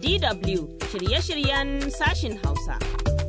DW shirye-shiryen sashin Hausa.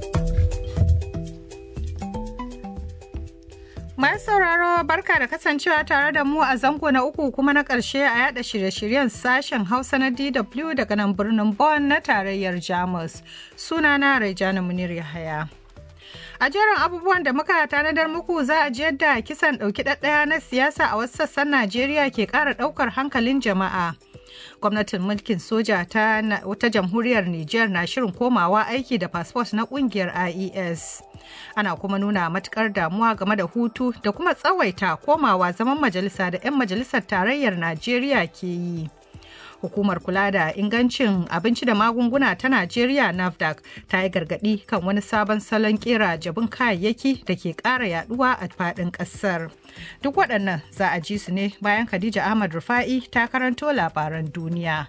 Masu sauraro barka da kasancewa tare da mu a zango na uku kuma na ƙarshe a yada shirye-shiryen sashen Hausa na DW daga nan birnin Bonn na tarayyar Jamus. Sunana Rejana Munir Yahaya. A jerin abubuwan da muka tanadar muku za a ji yadda kisan ɗauki ɗaɗɗaya na siyasa a wasu sassan Najeriya ke ƙara ɗaukar hankalin jama'a. Gwamnatin mulkin soja ta wata jamhuriyar Nijar na shirin komawa aiki da fasfot na ƙungiyar IES. Ana kuma nuna matukar damuwa game da hutu da kuma tsawaita komawa zaman majalisa da 'yan majalisar tarayyar Najeriya ke yi. hukumar kula da ingancin abinci da magunguna ta najeriya nafdac ta yi gargadi kan wani sabon salon kera jabin kayayyaki da ke kara yaduwa a fadin kasar duk waɗannan za a ji su ne bayan khadija ahmad rufa'i ta karanto labaran duniya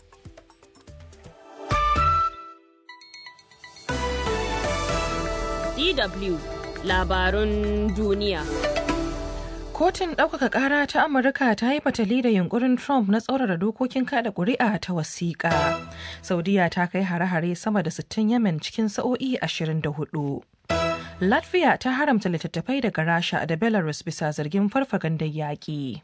DW labarun duniya. Kotun ɗaukaka ƙara ta Amurka ta yi fatali da yunkurin Trump na tsaurara dokokin kada ƙuri'a ta wasiƙa. Saudiya ta kai hare-hare sama da 60 Yemen cikin sa'o'i 24. Latvia ta haramta littattafai daga Rasha da Belarus bisa zargin farfagandar yaƙi.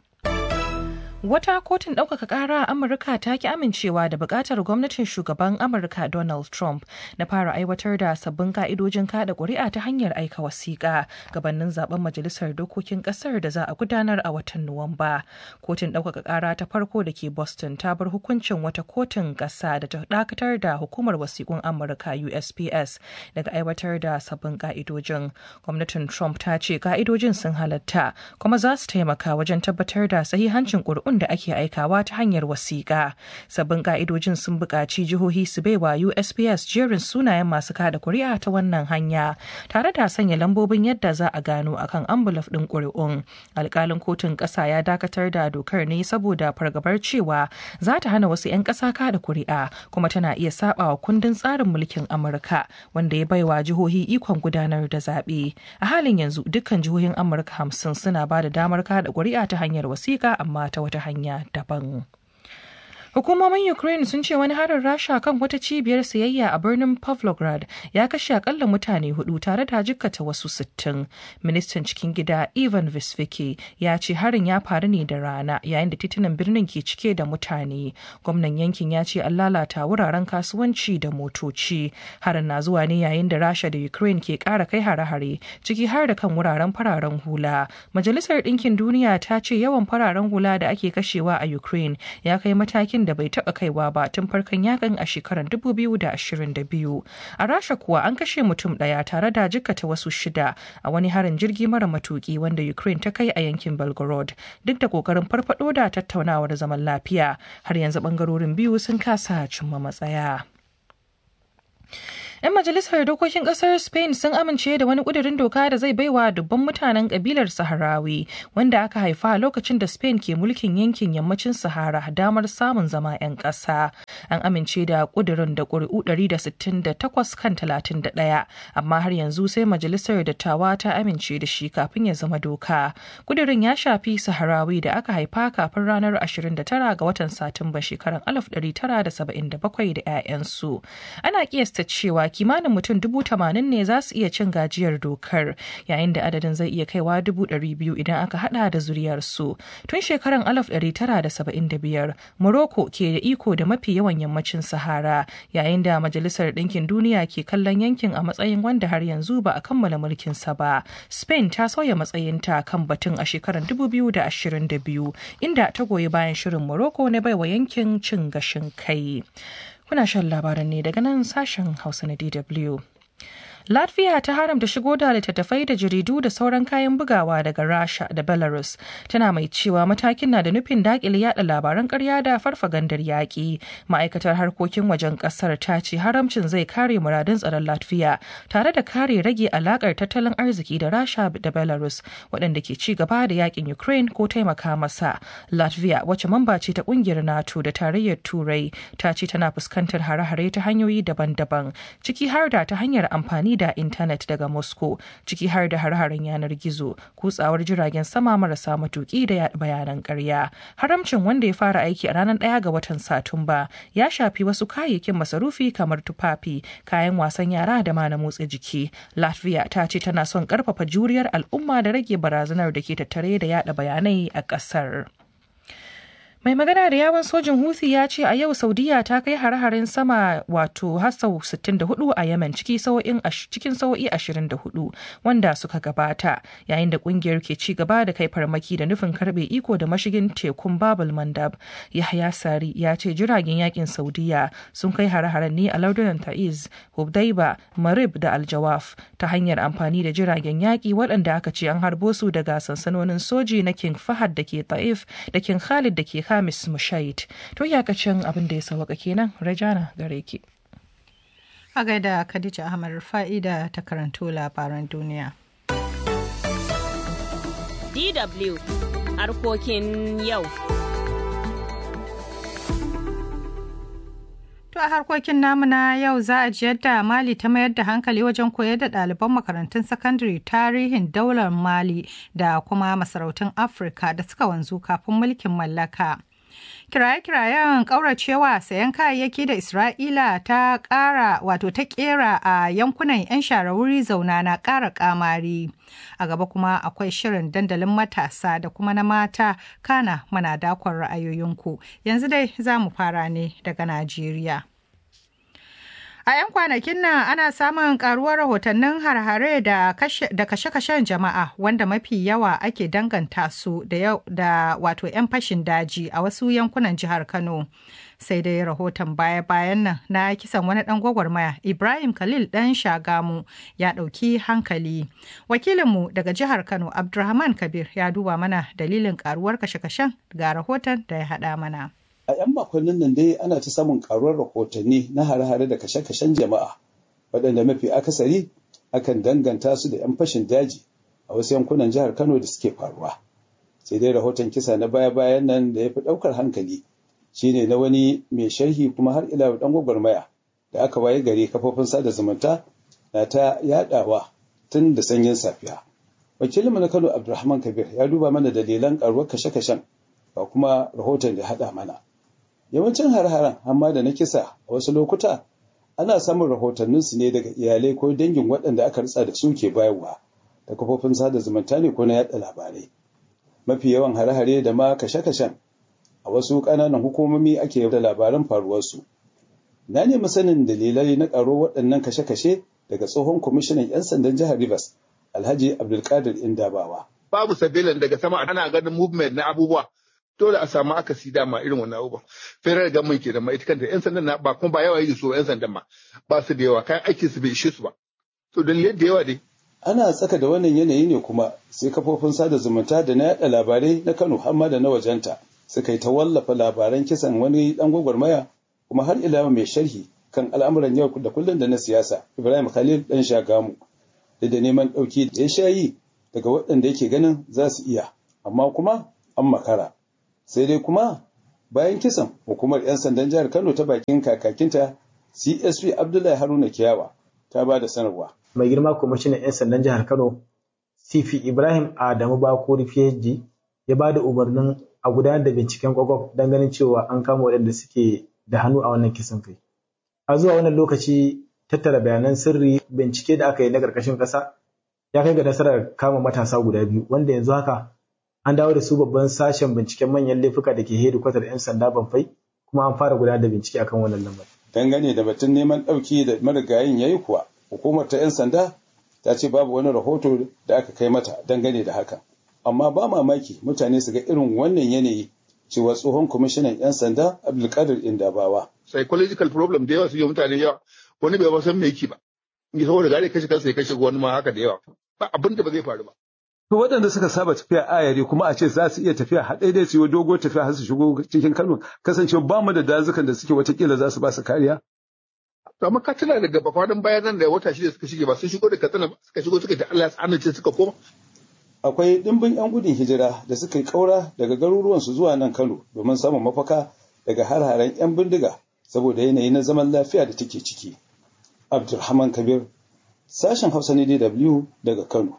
Wata kotun ɗaukaka ƙara a Amurka ta ki amincewa da buƙatar gwamnatin shugaban Amurka Donald Trump na fara aiwatar da sabbin ka'idojin kada ƙuri'a ta hanyar aika wasiƙa gabanin zaben majalisar dokokin ƙasar da za a gudanar a watan Nuwamba. Kotun ɗaukaka ƙara ta farko da ke Boston ta bar hukuncin wata kotun ƙasa da ta dakatar da hukumar wasiƙun Amurka USPS daga aiwatar da sabbin ka'idojin. Gwamnatin Trump ta ce ka'idojin sun halatta kuma za su taimaka wajen tabbatar da sahihancin ƙuri'un da ake aikawa ta hanyar wasiƙa. Sabbin ka'idojin sun buƙaci jihohi su baiwa USPS jerin sunayen masu kada kuri'a ta wannan hanya, tare da sanya lambobin yadda za a gano akan ambulaf ɗin ƙuri'un. Alƙalin kotun ƙasa ya dakatar da dokar ne saboda fargabar cewa za ta hana wasu 'yan ƙasa kada kuri'a kuma tana iya saɓawa kundin tsarin mulkin Amurka wanda ya baiwa jihohi ikon gudanar da zaɓe. A halin yanzu dukkan jihohin Amurka hamsin suna ba da damar kada kuri'a ta hanyar wasiƙa amma ta wata hanya daban. Hukumomin Ukraine sun ce wani harin Rasha kan wata cibiyar sayayya a birnin Pavlograd ya kashe akalla mutane hudu tare da jikkata wasu sittin. Ministan cikin gida Ivan Visviki ya ce harin ya faru ne da rana yayin da titunan birnin ke cike da mutane. Gwamnan yankin ya ce an lalata wuraren kasuwanci da motoci. Harin na zuwa ne yayin da Rasha da Ukraine ke kara kai hare-hare ciki har da kan wuraren fararen hula. Majalisar Ɗinkin Duniya ta ce yawan fararen hula da ake kashewa a Ukraine ya kai matakin da bai taba kaiwa ba tun farkon yakin a shekarar 2022 a rasha kuwa an kashe mutum daya tare da jikkata wasu shida a wani harin jirgi mara matuki wanda ukraine ta kai a yankin belgorod duk da kokarin farfado da tattaunawar zaman lafiya har yanzu bangarorin biyu sun kasa cimma matsaya 'Yan majalisar dokokin kasar Spain sun amince da wani kudirin doka da zai baiwa dubban mutanen kabilar Saharawi wanda aka haifa lokacin da Spain ke mulkin yankin yammacin Sahara damar samun zama 'yan ƙasa. An amince da kudirin da ƙuri'u 168 kan 31, amma har yanzu sai majalisar dattawa ta amince da shi kafin ya zama doka. Kudirin ya shafi Saharawi da aka haifa kafin ranar 29 ga watan Satumba shekarar 1977 da 'ya'yansu. Ana kiyasta cewa kimanin mutum dubu tamanin ne za su iya cin gajiyar dokar yayin da adadin zai iya kaiwa dubu ɗari biyu idan aka hada da zuriyarsu tun shekarar alaf ɗari tara da saba'in da biyar morocco ke da iko da mafi yawan yammacin sahara yayin da majalisar ɗinkin duniya ke kallon yankin a matsayin wanda har yanzu ba a kammala mulkinsa ba spain ta sauya matsayinta kan batun a shekarar dubu biyu da ashirin da biyu inda ta goyi bayan shirin morocco na baiwa yankin cin gashin kai Kuna shan labaran ne daga nan sashen Hausa na DW. Latvia ta haramta shigo da littattafai da jaridu da sauran kayan bugawa daga Rasha da Belarus. Tana mai cewa matakin na da nufin dakile yada labaran karya da farfagandar yaƙi. Ma'aikatar harkokin wajen ƙasar ta ce haramcin zai kare muradun tsaron Latvia tare da kare rage alakar tattalin arziki da Rasha da Belarus waɗanda ke ci gaba da yakin Ukraine ko taimaka masa. Latvia wacce mamba ce ta ƙungiyar NATO da tarayyar Turai ta ce tana fuskantar hare-hare ta hanyoyi daban-daban ciki har da ta hanyar amfani amfani da intanet daga Moscow ciki har da har-haren yanar gizo, kutsawar jiragen sama marasa matuki da bayanan ƙarya. Haramcin wanda ya fara aiki a ranar ɗaya ga watan Satumba ya shafi wasu kayayyakin masarufi kamar tufafi, kayan wasan yara da ma na motsa jiki. Latvia ta ce tana son ƙarfafa juriyar al'umma da rage barazanar da ke tattare da yada bayanai a ƙasar. Mai magana da yawon sojin Houthi ya ce a yau Saudiya ta kai hare-haren sama wato har sau 64 a Yemen cikin sau'i 24 wanda suka gabata yayin da kungiyar ke ci gaba da kai farmaki da nufin karbe iko da mashigin tekun Babul Mandab. Yahya Sari ya ce jiragen yakin Saudiya sun kai hare-haren ne a lardunan Ta'iz, Hubdaiba, Marib da Aljawaf ta hanyar amfani da jiragen yaki waɗanda aka ce an harbo su daga sansanonin soji na King Fahad da ke Ta'if da King Khalid da ke Hamis Mushait. To iyakacin abin da ya sawaka kenan Rajana gare ki. A gaida Khadija Ahmad Rufa'i da ta karanto labaran duniya. DW harkokin yau. To a harkokin namu na yau za a ji yadda Mali ta mayar da hankali wajen koyar da ɗaliban makarantun sakandare tarihin daular Mali da kuma masarautun Afirka da suka wanzu kafin mulkin mallaka. Kiraye-kirayen ƙauracewa sayan kayayyaki da Isra'ila ta ƙara wato ta ƙera a yankunan 'yan share wuri zauna na ƙara ƙamari. A gaba kuma akwai shirin dandalin matasa da kuma na mata kana mana dakon ra'ayoyinku. Yanzu dai za mu fara ne daga Najeriya. A 'yan kwanakin nan ana samun karuwar rahotannin harhare da kashe-kashen jama'a wanda mafi yawa ake danganta su da wato 'yan fashin daji a wasu yankunan jihar Kano. Sai dai rahoton baya-bayan nan na kisan wani ɗan gwagwarmaya Ibrahim Khalil ɗan Shagamu ya ɗauki hankali. Wakilinmu daga jihar Kano Abdulrahman Kabir ya duba mana dalilin karuwar kashe-kashen ga rahoton da ya haɗa mana. A 'yan makonnin nan dai ana ta samun karuwar rahotanni na hare-hare da kashe-kashen jama'a, waɗanda mafi akasari akan danganta su da 'yan fashin daji a wasu yankunan jihar Kano da suke faruwa. Sai dai rahoton kisa na baya-bayan nan da ya fi ɗaukar hankali shine na wani mai sharhi kuma har ila ɗan gwagwarmaya da aka waye gari kafofin sada zumunta na ta yaɗawa tun da sanyin safiya. Wakilinmu na Kano Abdulrahman Kabir ya duba mana dalilan karuwar kashe-kashen ga kuma rahoton da haɗa mana. Yawancin har-haren amma da na kisa a wasu lokuta ana samun rahotanninsu ne daga iyalai ko dangin waɗanda aka ritsa da su ke bayarwa da kafofin sada zumunta ne ko na yaɗa labarai. Mafi yawan hare-hare da ma kashe-kashen a wasu ƙananan hukumomi ake da labaran faruwarsu. Na nemi sanin dalilai na ƙaro waɗannan kashe-kashe daga tsohon kwamishinan 'yan sandan jihar Rivers, Alhaji Abdulkadir Indabawa. Babu sabilan daga sama ana ganin movement na abubuwa dole a samu akasi dama irin wannan abubuwan federal government ke da ma ita kanta yan sandan na ba kuma ba yawa yi so yan sandan ma ba su da yawa kayan aikin su bai ishe su ba to dalilai da yawa dai ana tsaka da wannan yanayi ne kuma sai kafofin sada zumunta da na yada labarai na Kano har ma da na wajenta suka yi ta wallafa labaran kisan wani dan gwagwarmaya kuma har ila mai sharhi kan al'amuran yau da kullum da na siyasa Ibrahim Khalil dan Shagamu da da neman dauki da ya shayi daga waɗanda yake ganin za su iya amma kuma an makara sai dai kuma bayan kisan hukumar 'yan sandan jihar kano ta bakin kakakinta csp abdullahi haruna kiyawa ta ba da sanarwa mai girma kwamishinan 'yan sandan jihar kano cp ibrahim adamu bakuri phd ya ba da umarnin a gudanar da binciken kwakwaf don ganin cewa an kama waɗanda suke da hannu a wannan kisan kai a zuwa wannan lokaci tattara bayanan sirri bincike da aka yi na ƙarƙashin ƙasa ya kai ga nasarar kama matasa guda biyu wanda yanzu haka an dawo da su babban sashen binciken manyan laifuka da ke hedikwatar 'yan sanda banfai kuma an fara gudanar da bincike akan wannan lambar. Dangane da batun neman ɗauki da marigayin ya yi kuwa, hukumar ta 'yan sanda ta ce babu wani rahoto da aka kai mata dangane da haka. Amma ba mamaki mutane su ga irin wannan yanayi cewa tsohon kwamishinan 'yan sanda Abdulkadir Indabawa. Psychological problem da yawa su yi mutane yawa wani bai san me yake ba. In saboda gare kashe kansa ya kashe wani ma haka da yawa. Ba abin da ba zai faru ba. To waɗanda suka saba tafiya ayari kuma a ce za su iya tafiya haɗe dai su yi dogo tafiya har su shigo cikin Kano kasancewa ba mu da dazukan da suke watakila za su ba su kariya. To amma ka tuna daga bakwadan bayan nan da wata shida suka shige ba sun shigo da Katsina ba suka shigo suka ta Allah ya amince suka koma. Akwai ɗimbin 'yan gudun hijira da suka yi ƙaura daga garuruwansu zuwa nan Kano domin samun mafaka daga har-haren 'yan bindiga saboda yanayi na zaman lafiya da take ciki. Abdulrahman Kabir, Sashen Hausa ne DW daga Kano.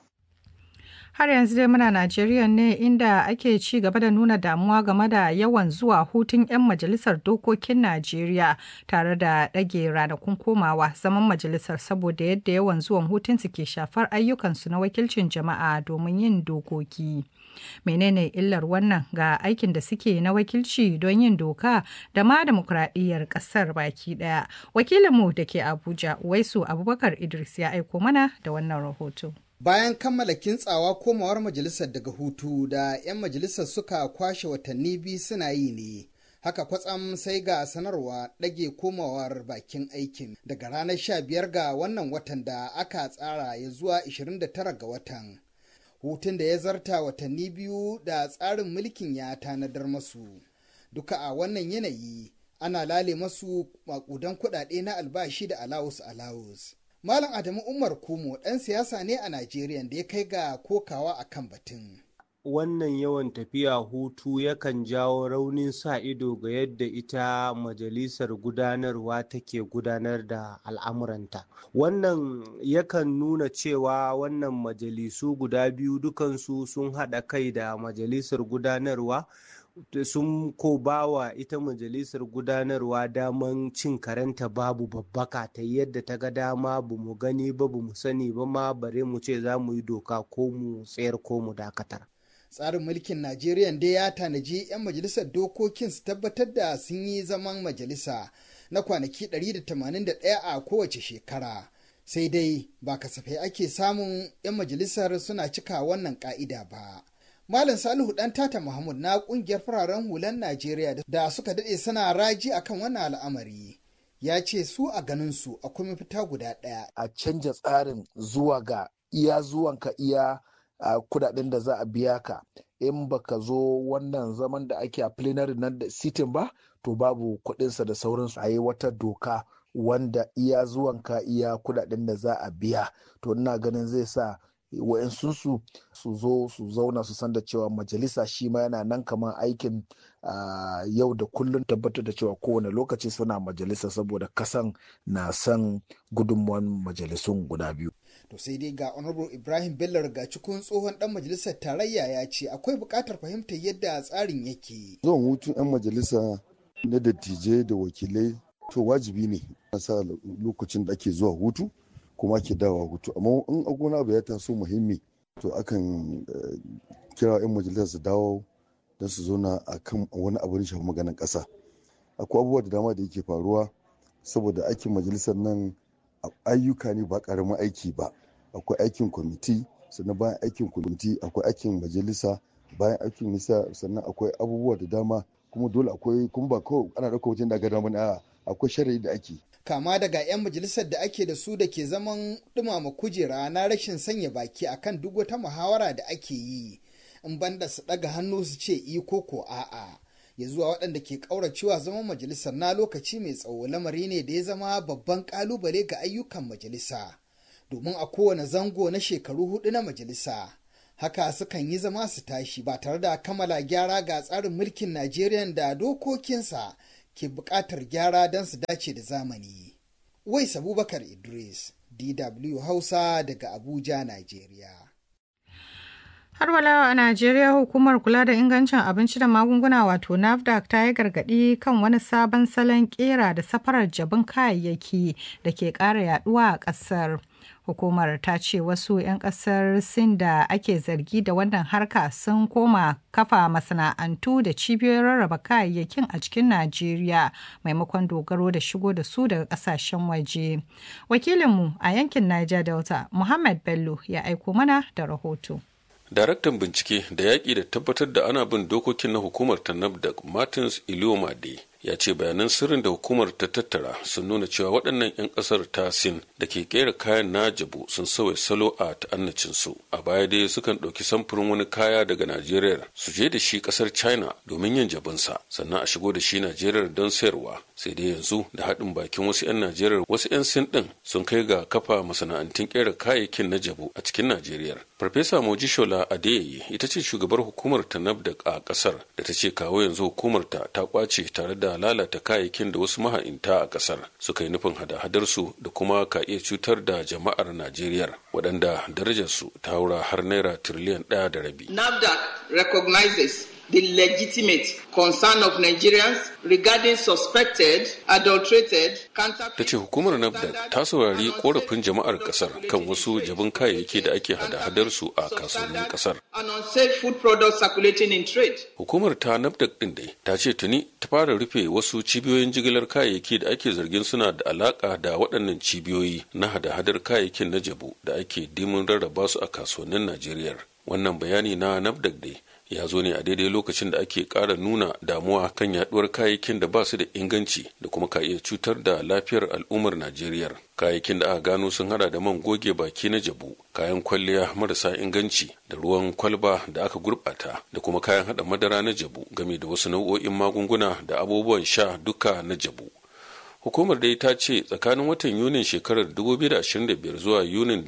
Har yanzu dai muna Najeriya ne inda ake ci gaba da nuna damuwa game da yawan zuwa hutun 'yan majalisar dokokin Najeriya tare da ɗage ranakun komawa zaman majalisar saboda yadda yawan zuwan hutunsu ke shafar ayyukansu na wakilcin jama'a domin yin dokoki. Menene illar wannan ga aikin da suke na wakilci don yin doka da ma demokuraɗiyyar ƙasar baki ɗaya. Wakilinmu da ke Abuja, Waisu Abubakar Idris ya aiko mana da wannan rahoto. Bayan kammala kintsawa komawar majalisar daga hutu da 'yan majalisar suka kwashe watanni biyu suna yi ne. Haka kwatsam sai ga sanarwa ɗage komawar bakin aikin daga ranar 15 ga wannan watan da aka tsara ya zuwa 29 ga watan. Hutun da ya zarta watanni biyu da tsarin mulkin ya tanadar masu. Duka a wannan yanayi ana lale masu makudan kuɗaɗe na albashi da alawus alawus. Malam Adamu Umar Kumo ɗan siyasa ne a Najeriya da ya kai ga kokawa a kan batun. Wannan yawan tafiya hutu yakan jawo raunin sa ido ga yadda ita majalisar gudanarwa take gudanar da al'amuranta. Wannan yakan nuna cewa wannan majalisu guda biyu dukansu sun haɗa kai da majalisar gudanarwa sun ko bawa ita majalisar gudanarwa daman cin karenta babu babbaka ta yadda ta ga dama ba mu gani ba ba mu sani ba ma bare mu ce za mu yi doka ko mu tsayar ko mu dakatar. tsarin mulkin najeriya dai ya tanaji 'yan majalisar dokokin su tabbatar da sun yi zaman majalisa na kwanaki 181 a kowace shekara sai dai ba kasafai ake samun 'yan majalisar suna cika wannan ka'ida ba. Malam Salihu ɗan Tata Muhammad na ƙungiyar fararen hulan Najeriya da suka daɗe suna raji akan wannan al'amari. Ya ce su a ganin su akwai mafita guda ɗaya. A canja tsarin zuwa ga iya zuwanka iya a kudaden da za a biya ka in baka zo wannan zaman da ake a plenary nan da sitin ba to babu kuɗinsa da sauransu a yi wata doka wanda iya zuwanka iya kudaden da za a biya to ina ganin zai sa wa'yansunsu su zo su zauna su san da cewa majalisa shi ma yana nan kamar aikin yau da kullum tabbatar da cewa kowane lokaci suna majalisa saboda kasan na san gudunmuwan majalisun guda biyu. To sai dai ga Honorable Ibrahim Bello rigacikun tsohon dan majalisar tarayya ya ce akwai buƙatar fahimtar yadda tsarin yake. Zuwan hutun 'yan majalisa na dattijai da wakilai to wajibi ne a sa lokacin da ake zuwa hutu kuma ke dawa hutu amma in agona abu ya taso muhimmi to akan kira 'yan majalisar su dawo don su zauna a kan wani abu da shafi maganin ƙasa akwai abubuwa da dama da yake faruwa saboda aikin majalisar nan ayyuka ne ba ƙaramin aiki ba akwai aikin kwamiti sannan bayan aikin kwamiti akwai aikin majalisa bayan aikin nisa sannan akwai abubuwa da dama kuma dole akwai kuma ba kawai ana ɗauka wajen da ga dama akwai shari'i da ake kama daga 'yan majalisar da ake da su da ke zaman dumama kujera na rashin sanya baki akan duk wata muhawara da ake yi in banda su ɗaga hannu su ce iko ko a'a ya zuwa waɗanda ke ƙauracewa zaman majalisar na lokaci mai tsawo lamari ne da ya zama babban ƙalubale ga ayyukan majalisa domin a kowane zango na shekaru hudu na majalisa haka sukan yi zama su tashi ba tare da kammala gyara ga tsarin mulkin najeriya da dokokinsa ke buƙatar gyara don su dace da zamani. Wais Abubakar Idris, DW Hausa daga Abuja, Najeriya. Har walawa a Najeriya hukumar kula da ingancin abinci da magunguna wato NAFDAC ta yi gargaɗi kan wani sabon salon ƙera da safarar jabin kayayyaki da ke ƙara yaduwa a ƙasar. Hukumar ta ce wasu 'yan ƙasar Sin da ake zargi da wannan harka sun koma kafa masana'antu da cibiyoyin rarraba kayayyakin a cikin Najeriya maimakon dogaro da shigo da su daga ƙasashen waje. Wakilinmu a yankin Niger Delta, Muhammad Bello, ya aiko mana da rahoto. Daraktan bincike da yaƙi da tabbatar da ana bin dokokin na hukumar ta da Martins Iliomade ya ce bayanan sirrin da hukumar ta tattara sun nuna cewa waɗannan 'yan ƙasar ta sin da ke kera kayan na jabu sun sauya salo a ta'annacinsu a baya dai sukan ɗauki samfurin wani kaya daga najeriya su je da shi ƙasar china domin yin jabinsa sannan a shigo da shi najeriya don sayarwa sai dai yanzu da haɗin bakin wasu 'yan najeriya wasu 'yan sin ɗin sun kai ga kafa masana'antun ƙera kayayyakin na jabu a cikin najeriya farfesa mojishola adeyeye ita ce shugabar hukumar ta nafda a ƙasar da ta ce kawo yanzu hukumar ta ta kwace tare da lalata kayayyakin da wasu maha'inta a ƙasar suka yi nufin hada-hadar su da kuma ka iya cutar da jama'ar najeriya waɗanda darajarsu ta haura har naira tiriliyan ɗaya da rabi NAFDAC recognizes the legitimate concern of Nigerians regarding suspected, adulterated, ta ce hukumar nafdac ta saurari korafin jama'ar kasar kan wasu jabin kayayyaki da ake hada-hadar su a kasuwannin kasar and unsafe food products circulating in trade. hukumar ta nafdac din dai ta ce tuni ta fara rufe wasu cibiyoyin jigilar kayayyaki da ake zargin suna da alaka da waɗannan cibiyoyi na hada-hadar kayayyakin na jabu da ake dimin rarraba su a kasuwannin najeriya wannan bayani na nafdac dai ya zo ne a daidai lokacin da ake ƙara nuna damuwa kan yaduwar kayayyakin da ba su da inganci da kuma ka iya cutar da lafiyar al'ummar najeriya kayayyakin da aka gano sun hada da man goge baki na jabu kayan kwalliya marasa inganci da ruwan kwalba da aka gurbata da kuma kayan hada madara na jabu game da wasu nau'o'in magunguna da abubuwan sha duka na jabu hukumar dai ta ce tsakanin watan yunin shekarar 2025 zuwa yunin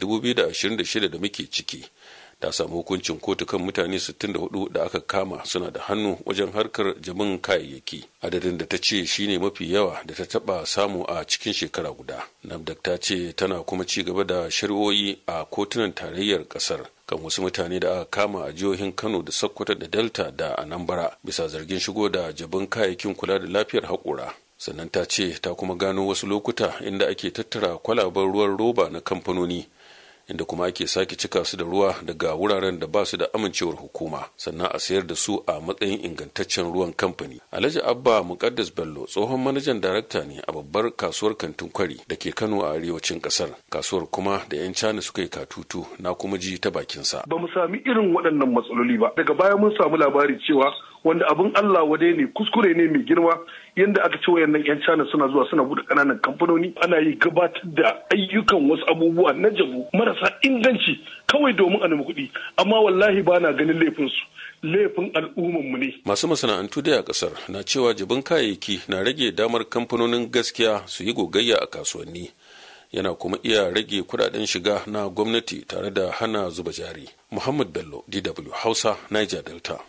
2026 da muke ciki ta samu hukuncin kotu kan mutane 64 da aka kama suna da hannu wajen harkar jabin kayayyaki adadin da ta ce shine mafi yawa da ta taba samu a cikin shekara guda nafdak ta ce tana kuma ci gaba da shari'o'i a kotunan tarayyar kasar kan wasu mutane da aka kama a jihohin kano da sokoto da delta da anambra bisa zargin shigo da jabin kayayyakin kula da lafiyar haƙura sannan ta ce ta kuma gano wasu lokuta inda ake tattara kwalaben ruwan roba na kamfanoni inda kuma ake sake cika su da ruwa daga wuraren da ba su da amincewar hukuma sannan a sayar da su a matsayin ingantaccen ruwan kamfani alhaji abba mukaddas bello tsohon manajan darakta ne a babbar kasuwar kantin kwari da ke kano a arewacin kasar kasuwar kuma da yan cana suka yi katutu na kuma ji ta bakinsa ba mu sami irin waɗannan matsaloli ba daga baya mun samu labari cewa wanda abin Allah wadai ne kuskure ne mai girma yadda aka ce wayannan yan China suna zuwa suna bude kananan kamfanoni ana yi gabatar da ayyukan wasu abubuwa na jabu marasa inganci kawai domin a nemi kuɗi amma wallahi ba na ganin laifin su laifin al'umman mu ne masu masana'antu dai a kasar na cewa jabin kayayyaki na rage damar kamfanonin gaskiya su yi gogayya a kasuwanni yana kuma iya rage kudaden shiga na gwamnati tare da hana zuba jari muhammad bello dw hausa niger delta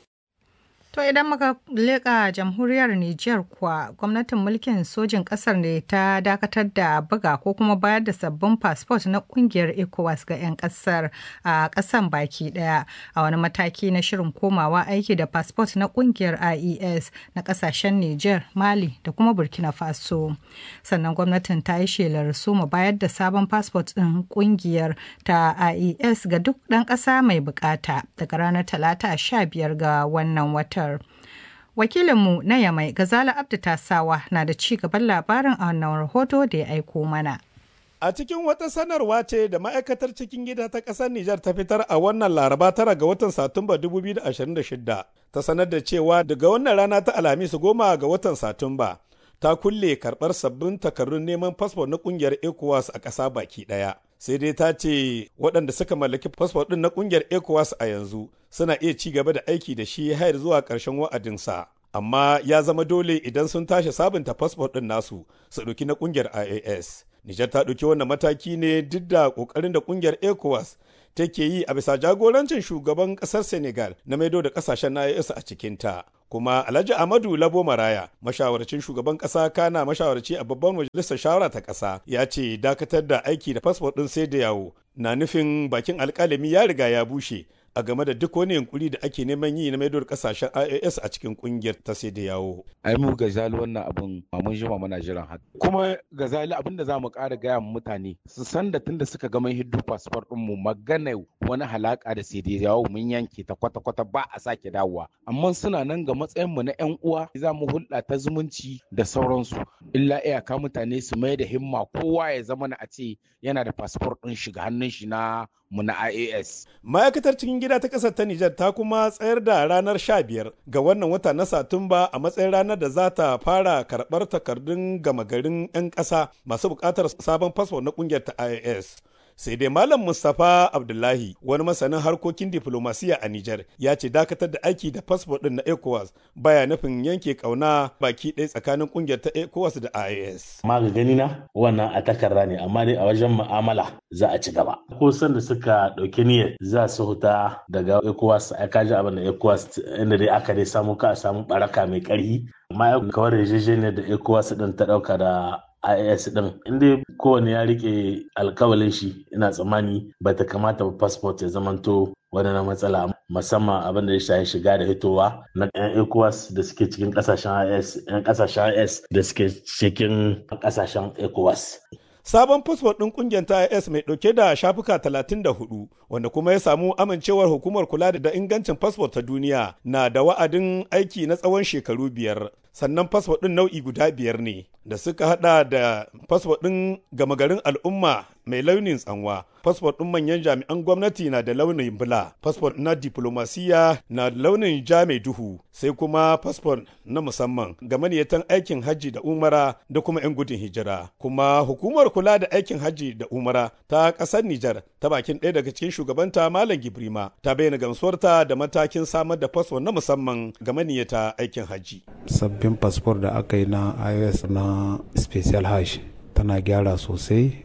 To idan muka leƙa jamhuriyar Nijar kuwa gwamnatin mulkin sojin ƙasar ne ta dakatar da buga ko kuma bayar da sabbin fasfot na ƙungiyar ECOWAS ga 'yan ƙasar a ƙasan baki ɗaya a wani mataki na shirin komawa aiki da fasfot na ƙungiyar IES na ƙasashen Nijar, Mali da kuma Burkina Faso. Sannan gwamnatin ta yi shelar soma bayar da sabon fasfot ɗin ƙungiyar ta IES ga duk ɗan ƙasa mai buƙata daga ranar Talata 15 ga wannan watan. Twitter. Wakilinmu na Yamai Gazala Abdu Tasawa na da ci gaban labarin a wannan rahoto da ya aiko mana. A cikin wata sanarwa ce da ma'aikatar cikin gida ta ƙasar Nijar ta fitar a wannan laraba tara ga watan Satumba 2026 ta sanar da cewa daga wannan rana ta Alhamis goma ga watan Satumba ta kulle karɓar sabbin takardun neman fasfo na ƙungiyar ECOWAS a ƙasa baki ɗaya. sai dai ta ce waɗanda suka mallaki fasfo ɗin na ƙungiyar ecowas a yanzu suna iya ci gaba da aiki da shi har zuwa ƙarshen wa'adinsa amma ya zama dole idan sun tashi sabunta fasfo ɗin nasu su ɗauki na ƙungiyar ias nijar ta ɗauki wannan mataki ne duk da ƙoƙarin da ƙungiyar ecowas take yi a bisa jagorancin shugaban ƙasar senegal na maido da ƙasashen na ias a cikinta kuma alhaji amadu labo maraya mashawarcin shugaban kasa kana mashawarci a babban majalisar shawara ta kasa ya ce dakatar da aiki da fasfot din sai da yawo na nufin bakin alkalami ya riga ya bushe a game da duk wani yunkuri da ake neman yi na maidowar kasashen IAS a cikin kungiyar ta sai da yawo. Ai mu gazali wannan abin mun jima muna jiran haka. Kuma gazali abin da za mu ƙara gaya mu mutane su san da tunda suka gama hiddu fasfar ɗin mu magana wani halaka da sai da yawo mun yanke ta kwata-kwata ba a sake dawowa. Amma suna nan ga matsayin mu na 'yan uwa za mu hulɗa ta zumunci da sauransu. Illa iyaka mutane su mai da himma kowa ya zama na a ce yana da fasfar ɗin shiga hannun shi na mu na IAS. Ma'aikatar cikin gida ta ƙasar ta Nijar ta kuma tsayar da ranar 15 ga wannan wata na Satumba a matsayin ranar da za ta fara karɓar takardun gama garin 'yan ƙasa masu buƙatar sabon fasfo na ƙungiyar ta IAS. sai dai malam mustapha abdullahi wani masanin harkokin diflomasiya a nijar ya ce dakatar da aiki da fasfo din na ecowas baya nufin yanke kauna baki ɗaya tsakanin kungiyar ta ecowas da ias amma ga gani na wannan a takarda ne amma dai a wajen mu'amala za a ci gaba ko sanda suka ɗauki niyyar za su huta daga ecowas a kaji abin da ecowas inda dai aka dai samu ka a samu baraka mai ƙarfi amma kawar yarjejeniyar da ecowas din ta ɗauka da IAS din inda kowane ya rike alkawalin shi ina tsammani ba ta kamata ba passport ya zamanto wani na matsala musamman abin da ya shafi shiga da hitowa na yan ECOWAS da suke cikin kasashen IAS yan kasashen IAS da suke cikin kasashen ECOWAS Sabon fasfot ɗin ƙungiyar ta IS mai ɗauke da shafuka 34 wanda kuma ya samu amincewar hukumar kula da ingancin fasfot ta duniya na da wa'adin aiki na tsawon shekaru biyar. Sannan fasfot ɗin nau'i guda biyar ne da suka hada da fasfot ɗin gama garin al'umma mai launin tsanwa. Fasfot ɗin manyan jami'an gwamnati na da launin bula. Fasfot na diplomasiya na da launin ja mai duhu. Sai kuma fasfot na musamman ga maniyatan aikin hajji da umara da kuma 'yan gudun hijira. Kuma hukumar kula da aikin hajji da umara ta ƙasar Nijar ta bakin ɗaya daga cikin shugabanta Malam Gibrima ta bayyana gamsuwarta da matakin samar da fasfo na musamman ga maniyata aikin hajji. Sabbin fasfor da aka yi na iOS na Special Hajj tana gyara sosai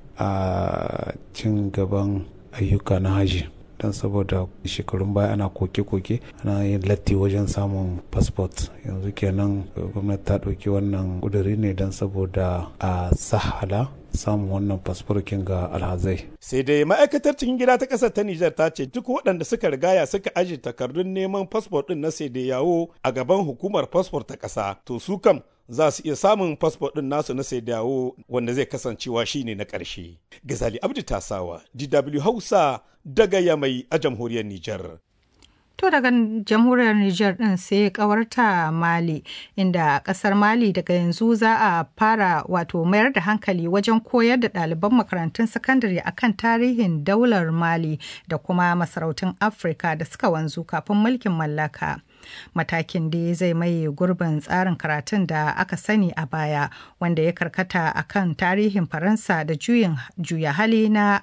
a cin gaban ayyuka na hajji. don saboda shekarun baya ana koke-koke ana yin latti wajen samun fasfot yanzu kenan gwamnati ta ɗauki wannan ƙuduri ne don saboda a sahala samun wannan fasforkin ga alhazai. Sai dai ma'aikatar cikin gida ta ƙasar ta Nijar ta ce duk waɗanda suka rigaya suka ajiye takardun neman fasfor ɗin na sai da yawo a gaban hukumar fasfor ta ƙasa to su kam za su iya samun fasfo ɗin nasu na sai dawo wanda zai kasancewa shine na ƙarshe. Gazali Abdi Tasawa, DW Hausa daga Yamai a jamhuriyar Nijar. To daga jamhuriyar Nijar ɗin sai kawarta Mali, inda ƙasar Mali daga yanzu za a fara wato mayar da hankali wajen koyar da ɗaliban makarantun sakandare akan tarihin daular Mali da kuma masarautun Afirka da suka wanzu kafin mulkin mallaka. matakin da zai maye gurbin tsarin karatun da aka sani a baya wanda ya karkata a kan tarihin faransa da juyin juya hali na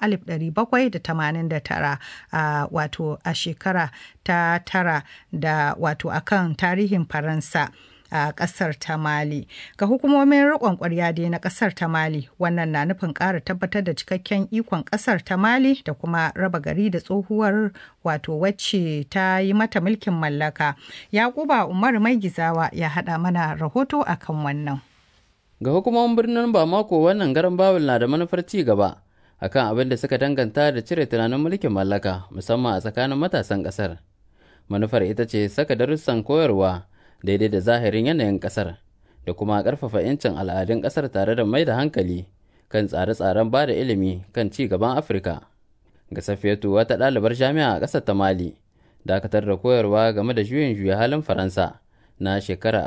1789 a wato a shekara ta tara da wato akan tarihin faransa a kasar ta mali ga hukumomin riƙon ƙwarya dai na kasar ta mali wannan na nufin ƙara tabbatar da cikakken ikon kasar ta mali da kuma raba gari da tsohuwar wato wacce ta yi mata mulkin mallaka yakuba umar mai gizawa ya haɗa mana rahoto akan wannan ga hukumomin birnin bamako wannan garin babul na da manufar ci gaba akan abin da suka danganta da cire tunanin mulkin mallaka musamman a tsakanin matasan kasar manufar ita ce saka darussan koyarwa daidai da zahirin yanayin kasar da kuma ƙarfafa 'yancin al'adun kasar tare da mai da hankali kan tsare-tsaren ba da ilimi kan ci gaban afirka ga safiyatu wata ɗalibar jami'a a ƙasar ta mali dakatar da koyarwa game da juyin juya halin faransa na shekarar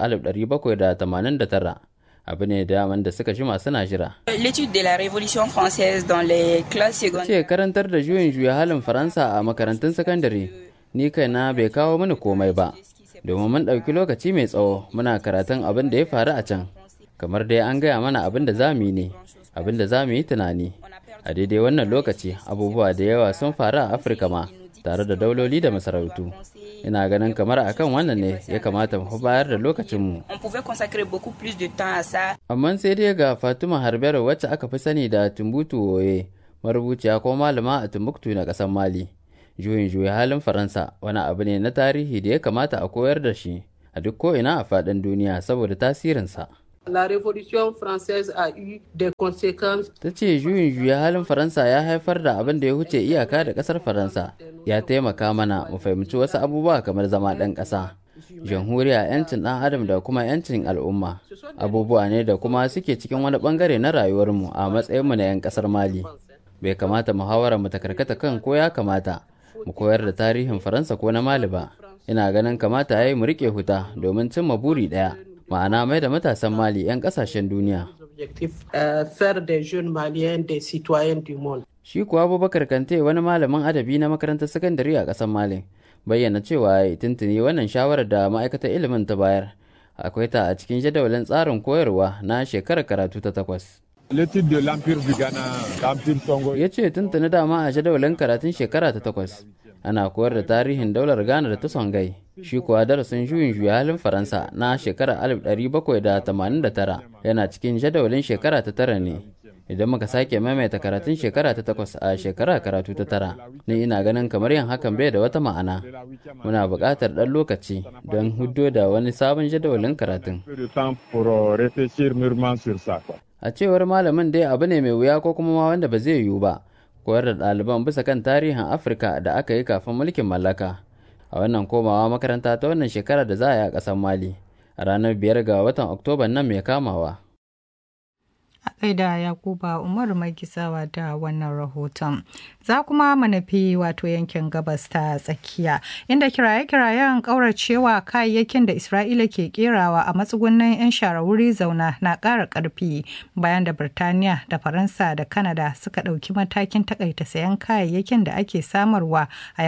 1789 abu ne daman da suka jima suna jira. L'étude de la Révolution française dans les classes secondaires. Ce karantar da juyin juya halin Faransa a makarantun sakandare, ni kaina bai kawo mini komai ba. domin mun ɗauki lokaci mai tsawo muna karatun abin da ya faru a can kamar dai an gaya mana abin da za mu yi ne abin da za mu yi tunani a daidai wannan lokaci abubuwa da yawa sun faru a afirka ma tare da dauloli da masarautu ina ganin kamar akan wannan ne ya kamata mu bayar da lokacinmu amma sai dai ga fatima harbero wacce aka fi sani da tumbutu woye marubuciya ko malama a timbuktu na ƙasar mali juyin juya halin faransa wani abu ne na tarihi da ya kamata a koyar da shi a duk ko'ina a faɗin duniya saboda tasirinsa La Révolution française a eu des conséquences. Ta ce juyin juya halin Faransa ya haifar da abin da ya wuce iyaka da ƙasar Faransa, ya taimaka mana mu fahimci wasu abubuwa kamar zama ɗan ƙasa. Jamhuriya 'yancin ɗan adam da kuma 'yancin al'umma abubuwa ne da kuma suke cikin wani ɓangare na rayuwarmu a matsayinmu na 'yan ƙasar Mali. Bai kamata muhawara mu ta karkata kan ko ya kamata mu koyar da tarihin Faransa ko na Mali ba. Ina ganin kamata ya yi mu riƙe huta domin cimma buri ɗaya. ma'ana mai da matasan mali 'yan kasashen duniya. Shi kuwa Abubakar Kante wani malamin adabi na makarantar sakandare a ƙasar Mali bayyana cewa ya tuntuni wannan shawarar da ma'aikatar ilimin ta bayar akwai ta a cikin jadawalin tsarin koyarwa na shekarar karatu ta takwas. Ya ce tuntuni dama a jadawalin karatun shekara ta takwas ana koyar da tarihin daular Ghana da ta Songai. Shi kuwa darasin juyin juya halin Faransa na shekarar 1789 yana cikin jadawalin shekara ta tara ne. Idan muka sake maimaita karatun shekara ta takwas a shekara karatu ta tara, ni ina ganin kamar yin hakan bai da wata ma'ana. Muna buƙatar ɗan lokaci don huddo da wani sabon jadawalin karatun. A cewar malamin dai abu ne mai wuya ko kuma ma wanda ba zai yiwu ba. koyar da ɗaliban bisa kan tarihin afirka da aka yi kafin mulkin mallaka a wannan komawa makaranta ta wannan shekara da za a yi a ƙasar mali a ranar biyar ga watan oktoba nan mai kamawa a gaida yakuba umar mai gizawa da wannan rahoton za kuma manafi wato yankin gabas ta tsakiya inda kiraye-kirayen kauracewa kayayyakin da isra'ila ke kerawa a matsugunan 'yan shara wuri zauna na ƙara ƙarfi bayan da birtaniya da faransa da kanada suka ɗauki matakin takaita sayan kayayyakin da ake samarwa a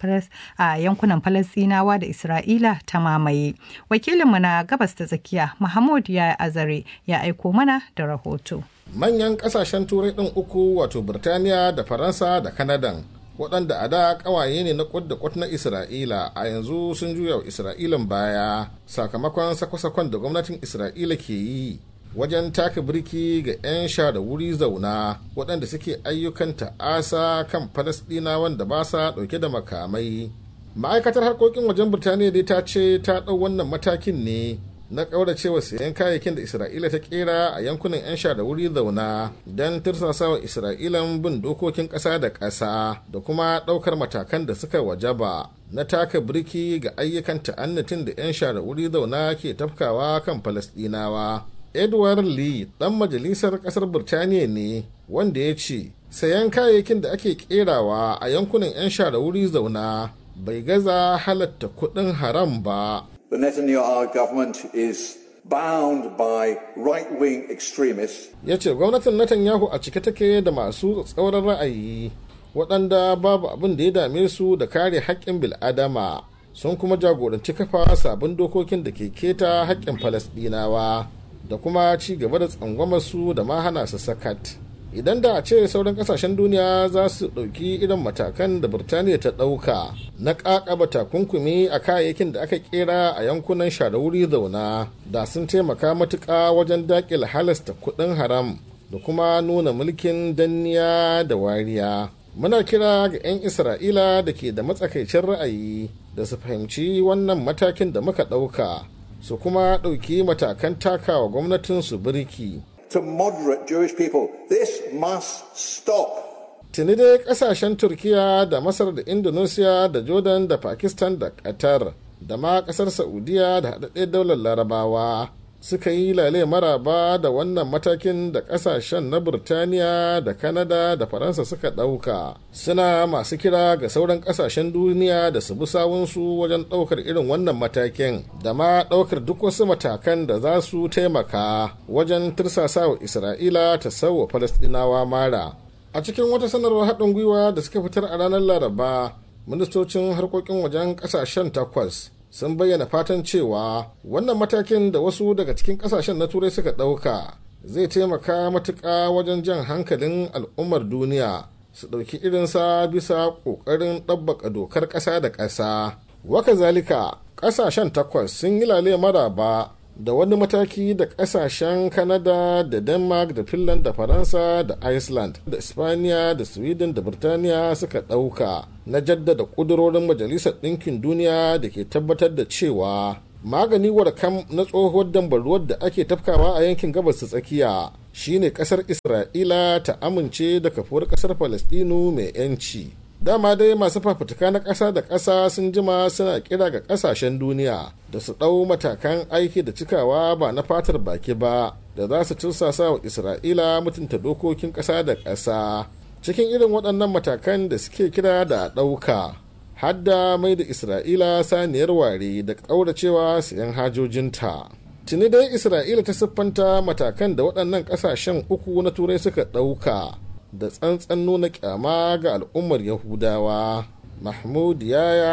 yankunan falasinawa da isra'ila ta mamaye wakilinmu na gabas ta tsakiya mahmud ya azare ya aiko mana da rahoto manyan kasashen turai ɗin uku wato birtaniya da faransa da kanadan waɗanda a da ƙawaye ne na kwad da kwat na isra'ila a yanzu sun juya wa isra'ilan baya sakamakon sakwa-sakon da gwamnatin isra'ila ke yi wajen taka birki ga 'yan sha da wuri zauna waɗanda suke ayyukan ta'asa kan falasɗina wanda ba sa ɗauke da makamai ma'aikatar harkokin wajen birtaniya dai ta ce ta ɗau wannan matakin ne na ƙauracewa sayan kayayyakin da isra'ila ta kera a yankunan 'yan sha da wuri zauna don tursasawa isra'ilan bin dokokin ƙasa da ƙasa da kuma ɗaukar matakan da suka wajaba na taka birki ga ayyukan ta'annatin da 'yan sha da wuri zauna ke tafkawa kan falasɗinawa edward lee ɗan majalisar ƙasar birtaniya ne wanda ya ce sayan kayayyakin da ake kerawa a yankunan 'yan sha da wuri zauna bai gaza halatta kuɗin haram ba The Netanyahu government is bound by right-wing extremists. Ya ce gwamnatin Netanyahu a cike take da masu tsauran ra'ayi waɗanda babu abin da ya dame su da kare haƙƙin bil'adama sun kuma jagoranci kafa sabon dokokin da ke keta haƙƙin Falasɗinawa da kuma ci gaba da tsangwamar su da ma hana su sakat. idan da a ce sauran kasashen duniya za su ɗauki irin matakan da birtaniya ta ɗauka na ƙaƙaba takunkumi a kayayyakin da aka kera a yankunan wuri zauna da sun taimaka matuƙa wajen daƙil halasta kuɗin haram da kuma nuna mulkin danniya da wariya muna kira ga 'yan isra'ila da ke da matsakaicin ra'ayi da su fahimci wannan matakin da muka ɗauka su kuma ɗauki matakan takawa gwamnatinsu birki to moderate Jewish people. This must stop. Tuni dai kasashen Turkiya da Masar da Indonesia da Jordan da Pakistan da Qatar da ma kasar Saudiya da haɗaɗɗen daular Larabawa suka yi lale maraba da wannan matakin da kasashen na Burtaniya da Kanada da Faransa suka ɗauka. Suna masu kira ga sauran kasashen duniya da su bi sawunsu wajen ɗaukar irin wannan matakin da ma ɗaukar duk wasu matakan da za su taimaka wajen tirsasa wa Isra'ila ta sauwa Falastinawa mara. A cikin wata sanarwar haɗin gwiwa da suka fitar a ranar Laraba, ministocin harkokin wajen ƙasashen takwas sun bayyana fatan cewa wannan matakin da wasu daga cikin kasashen na turai suka ɗauka zai taimaka matuƙa wajen jan hankalin al'ummar duniya su ɗauki irinsa bisa ƙoƙarin ɗabbaka dokar ƙasa da ƙasa waka zalika ƙasashen takwas sun yi lale maraba da wani mataki da ƙasashen kanada da denmark da finland da faransa da iceland da ispaniya da sweden da birtaniya suka ɗauka na jaddada ƙudurorin majalisar ɗinkin duniya da ke tabbatar da cewa magani warkam na tsohuwar dambaruwar da ake tafkawa a yankin gabas ta tsakiya shine ƙasar isra'ila ta amince da kafuwar ƙasar falastinu mai 'yanci dama dai masu fafutuka na ƙasa da ƙasa sun jima suna kira ga ƙasashen duniya da su ɗau matakan aiki da cikawa ba na fatar baki ba da za su tursasa wa isra'ila mutunta dokokin ƙasa da ƙasa cikin irin waɗannan matakan da suke kira da ɗauka hadda mai da isra'ila saniyar ware da ƙauracewa sayan hajojinta tuni dai isra'ila ta siffanta matakan da waɗannan ƙasashen uku na turai suka ɗauka da tsantsan nuna kyama ga al'ummar yahudawa mahmud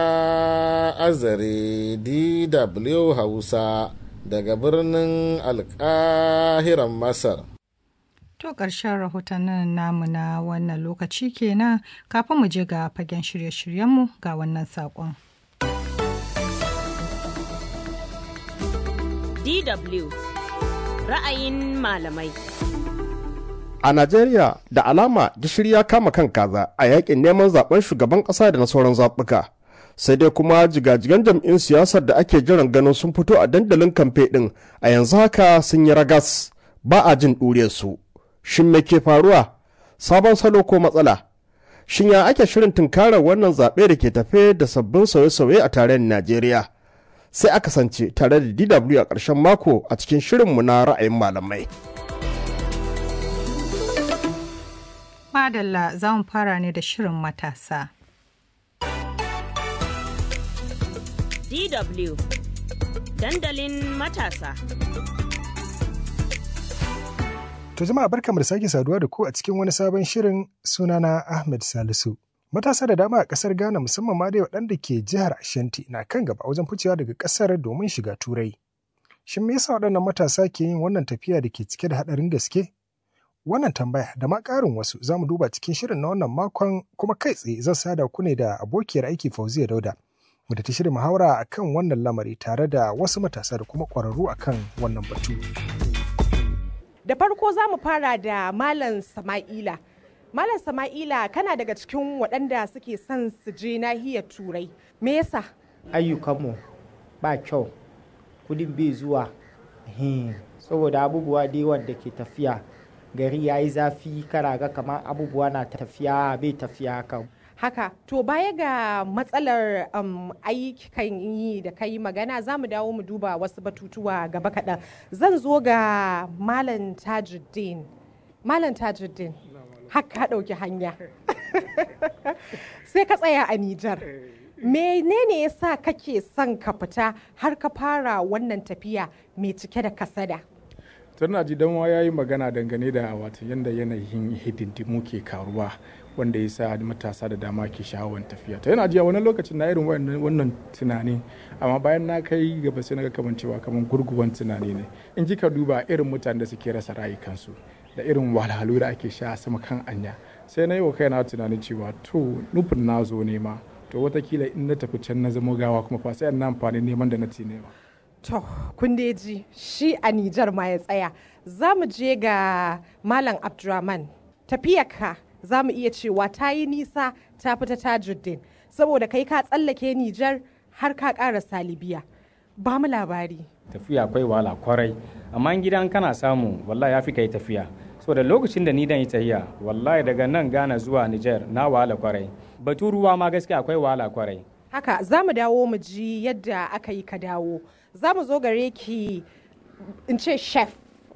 yaya azare dw hausa daga birnin alkahiran masar To ƙarshen rahotannin namu na wannan lokaci kenan kafin mu je ga fagen shirye-shiryenmu ga wannan saƙon. DW ra'ayin malamai. A Najeriya da alama gishiri ya kama kan kaza a yakin neman zaben shugaban ƙasa da na sauran zaɓuka. Sai dai kuma jigajigan jam'in siyasar da ake jiran ganin sun fito a dandalin kamfe ɗin a yanzu haka sun yi ragas ba a jin ɗure su. Shin me ke faruwa? Sabon salo ko matsala? Shin ya ake shirin tunkarar wannan zaɓe da ke tafe da sabbin sauye-sauye a tarayyar Najeriya? Sai aka sance tare da DW a ƙarshen mako a cikin shirinmu na ra'ayin malamai. Madalla za mu fara ne da shirin matasa. DW dandalin matasa. To jama'a barkamu da sake saduwa da ku a cikin wani sabon shirin sunana Ahmed Salisu. Matasa da dama a ƙasar Ghana musamman ma dai waɗanda ke jihar Ashanti na kan gaba wajen ficewa daga ƙasar domin shiga Turai. Shin me yasa waɗannan matasa ke yin wannan tafiya da ke cike da haɗarin gaske? Wannan tambaya da ma ƙarin wasu za mu duba cikin shirin na wannan makon kuma kai tsaye zan sada ku ne da abokiyar aiki Fauziya Dauda. Mu da ta shirya muhawara akan wannan lamari tare da wasu matasa da kuma ƙwararru akan wannan batu. Da farko za mu fara da Malam Sama'ila. Malam Sama'ila kana daga cikin waɗanda suke son su je nahiyar Turai. Me yasa? Ayyukanmu ba kyau, kudin bai zuwa. Saboda abubuwa da yawan da ke tafiya gari ya yi zafi kara ga kamar abubuwa na tafiya bai tafiya kan. Haka, to baya ga matsalar um, ayyukan yi da kai magana za mu dawo mu duba wasu batutuwa gaba kaɗan. Zan zo ga Malam Tajuddin. Malam Tajuddin, haka ɗauki hanya. Sai ka tsaya a Nijar. Menene ya sa kake son ka fita har ka fara wannan tafiya mai cike da kasada? tana ji dan ya yi magana dangane da wata yadda yanayin hidindimu ke karuwa wanda ya sa matasa da dama ke sha'awar tafiya ta yana ji a wani lokacin na irin wannan tunani amma bayan na kai gaba sai na ga kamar cewa kamar gurguwan tunani ne in ji ka duba irin mutanen da suke rasa rayukansu da irin wahalhalu da ake sha sama kan anya sai na yi wa kaina tunanin cewa to nufin na zo nema to watakila in na tafi can na zama gawa kuma fa sai na amfani neman da na ci nema To, kun ji shi a Nijar ma ya tsaya. Za mu je ga Malam Abdurrahman. Tafiyarka za mu iya cewa ta yi nisa ta fita tajuddin. Saboda kai ka tsallake Nijar har ka ƙara salibiya. Ba mu labari. Tafiya akwai wahala kwarai, amma gidan kana samu wallahi ya fi kai tafiya. saboda lokacin da ni dan yi tahiya wallahi daga nan Ghana zuwa Niger na wahala kwarai. Batu ruwa ma gaskiya akwai wahala kwarai. Haka za mu dawo mu ji yadda aka yi ka dawo. Za mu zo gare ki in ce chef.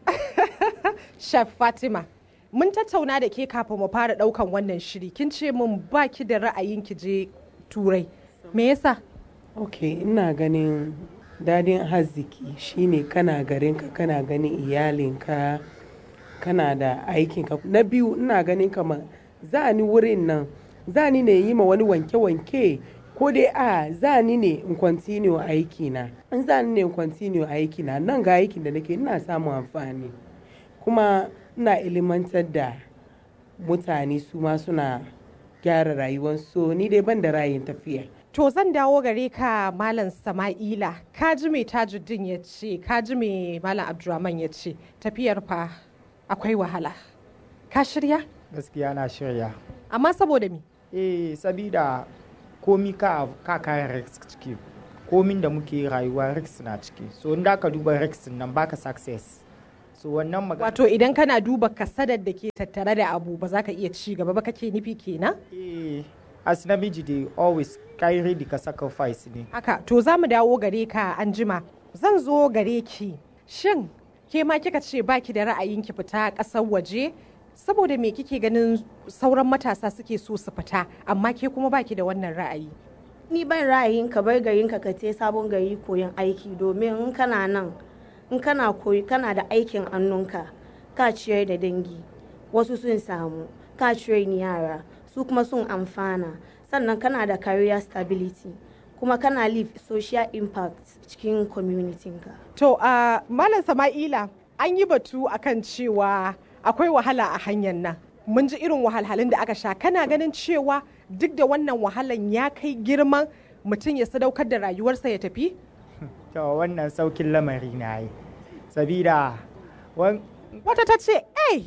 chef Fatima. Mun tattauna da ke kafin mu fara daukan wannan shiri. Kin ce mun baki da ra'ayin ki je turai. Me yasa? Ok, ina ganin dadin arziki shine kana garinka kana ganin iyalinka kana da aikinka. Na biyu ina ganin kamar za ni wurin nan za ni ne yi ma wani wanke-wanke ko dai a za ni ne in continue aiki na in za ni ne in continue aiki na nan ga aikin da nake ina samun amfani kuma ina ilimantar da mutane su ma suna gyara rayuwarsu ni dai ban da rayin tafiya To zan dawo gare ka Malam Sama'ila, ka ji mai tajuddin ya ce, ka ji mai Malam Abdurrahman ya ce, tafiyar fa akwai wahala. Ka shirya? Gaskiya na shirya. Amma saboda me? Eh, sabida komi ka ka kayan risk ciki. Komin da muke rayuwa risk na ciki. So in da ka duba risk nan baka success. So wannan magana. Wato idan kana duba kasadar da ke tattare da abu ba za ka iya ci gaba ba kake nufi kenan? Eh, as namiji dai always kai ready ka sacrifice ne. Haka, to za mu dawo gare ka an jima. Zan zo gare ki. Shin ke ma kika ce baki da ra'ayin ki fita ƙasar waje? Saboda me kike ganin sauran matasa suke so su fita, amma ke kuma baki da wannan ra'ayi? Ni ban ra'ayin ka bar garin ka ka te sabon gari koyon aiki domin in kana nan in kana koyi kana da aikin annunka ka ciyar da dangi wasu sun samu ka ciyar ni yara su kuma sun amfana sannan kana da career stability kuma kana leave social impact cikin community ka. To, uh, Malam Sama'ila, an yi batu akan cewa akwai wahala a hanyar nan mun ji irin wahalhalun da aka sha kana ganin cewa duk da wannan wahalan ya kai girman mutum ya sadaukar da rayuwarsa ya tafi to wannan saukin lamari na yi sabida wata ta ce ai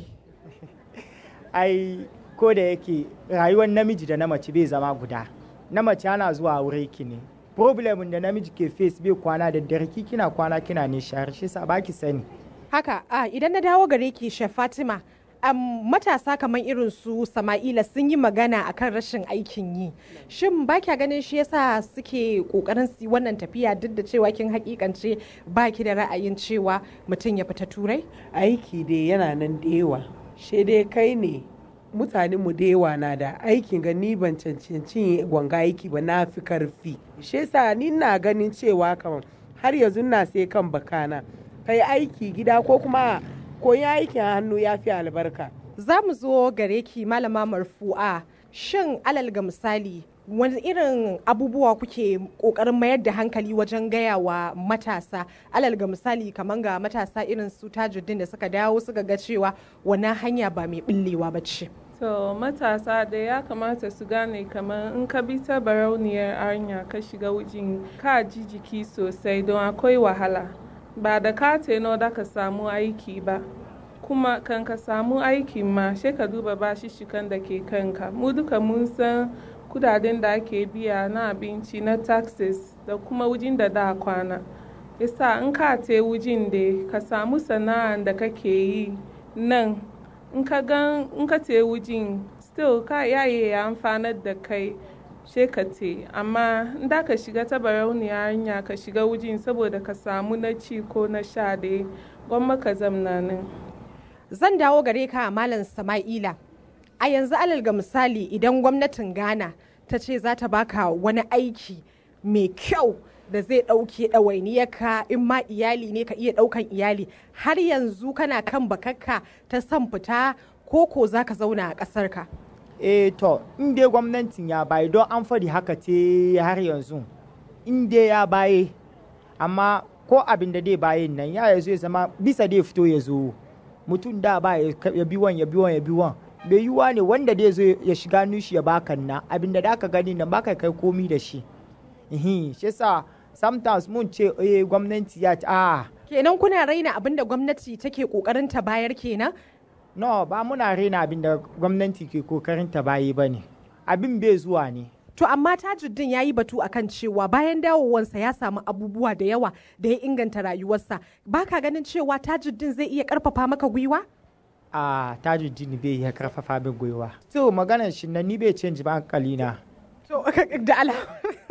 ai ko da yake rayuwar namiji da na mace bai zama guda na mace ana zuwa wuri ki ne problem da namiji ke face bai kwana da dare ki kina kwana kina ne shahar shi sa baki sani haka a idan na dawo gare ki chef fatima um, matasa kamar irin su sama'ila sun yi magana akan rashin aikin yi shin ba kya ganin shi yasa suke kokarin su wannan tafiya duk da cewa kin hakikance ba ki da ra'ayin cewa mutum ya fita turai aiki dai yana nan da yawa shi dai kai ne mutane mu da yawa na da aikin ga ni ban cancanci wanga aiki ba na fi karfi shi yasa ni na ganin cewa kamar har yanzu na sai kan bakana kai aiki gida ko kuma koyi aikin hannu ya fi albarka za mu zo gare ki malama marfu'a shin alal ga misali wani irin abubuwa kuke kokarin mayar da hankali wajen gaya wa matasa alal ga misali kamar ga matasa irin su tajuddin da suka dawo suka ga cewa wannan hanya ba mai billewa ba ce To matasa da ya kamata su gane kamar in ka bi ta barauniyar hanya ka shiga wujin ka ji jiki sosai don akwai wahala ba da ka teno da ka samu aiki ba kuma kan ka samu aiki ma sai ka duba bashishikan da ke kanka mu duka mun san kudaden da ake biya na abinci na taxes da kuma wujin da da kwana yasa in ka te wujin da ka samu sana'an da kake yi nan in ka gan in ka te wujin still ka yaye ya amfanar da kai she ka te amma in da ka shiga ta barauniya hanya ka shiga wujin saboda ka samu na ci ko na sha da gwamma ka zamna nan zan dawo gare ka malam sama'ila a yanzu alal ga misali idan gwamnatin ghana ta ce za ta baka wani aiki mai kyau da zai ɗauke ɗawainiyarka in ma iyali ne ka iya ɗaukan iyali har yanzu kana kan bakakka ta son fita ko ko za ka zauna a ƙasarka. eh to in dai gwamnatin ya bayi don an faɗi haka ce har yanzu in dai ya baye amma ko abin da dai bayin nan ya yazo ya zama bisa dai fito ya zo mutum da ba ya bi wan ya bi wan ya bi wan bai yiwuwa ne wanda dai zo ya shiga nushi ya baka na abin da aka gani nan baka kai komi da shi shi yasa sometimes mun ce eh gwamnati ya ce ah kenan kuna raina abin da gwamnati take kokarin ta bayar kenan no ba muna raina abin da gwamnati ke kokarin ta bayi bane abin bai zuwa ne To amma Tajuddin ya yi batu akan cewa bayan dawowansa ya samu abubuwa da yawa da ya inganta rayuwarsa. Baka ganin cewa Tajuddin zai iya karfafa maka gwiwa? a Tajuddin bai iya karfafa min gwiwa. To maganar shi na ni bai canji ba hankali na. To da alama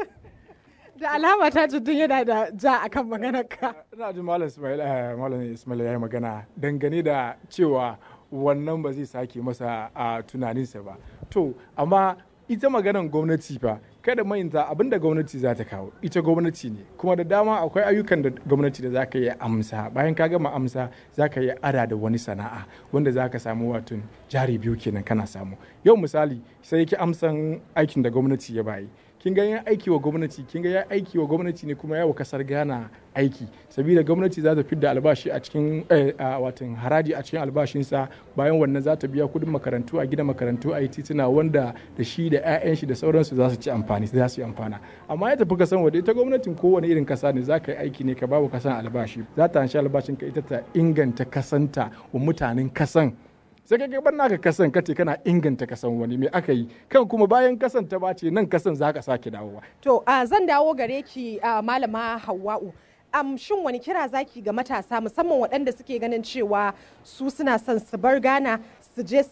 da alama Tajuddin yana da ja akan maganar ka. Ina jin Malam Ismail Malam Ismail ya yi magana dangane da cewa wannan ba zai sake masa a tunaninsa ba. To amma ita maganan gwamnati fa kada mayinta abin da gwamnati za ta kawo ita gwamnati ne kuma da dama akwai ayyukan da gwamnati da za ka yi amsa bayan ka gama amsa za ka yi ada da wani sana'a wanda za ka samu wato jari biyu kenan kana samu yau misali sai ki amsan aikin da gwamnati ya bayi kin ga yin aiki wa gwamnati kin ga ya aiki wa gwamnati ne kuma yawa kasar Ghana aiki saboda gwamnati za ta fidda albashi a cikin watan haraji a cikin albashinsa bayan wannan za ta biya kudin makarantu a gina makarantu a yi tituna wanda da shi da 'ya'yan shi da sauransu za su ci amfani za su yi amfana amma ya tafi kasan waje ita gwamnatin kowane irin kasa ne za ka yi aiki ne ka bawa kasan albashi za ta hanshi albashin ka ita ta inganta kasanta wa mutanen kasan sai ka gaban naka kasan kace kana inganta kasan wani me aka yi kan kuma bayan kasan ta bace nan kasan za ka sake dawowa to uh, zan dawo gare ki uh, malama hawa'u um, shin wani kira zaki ga matasa musamman waɗanda suke ganin cewa su suna son su bar Ghana su je su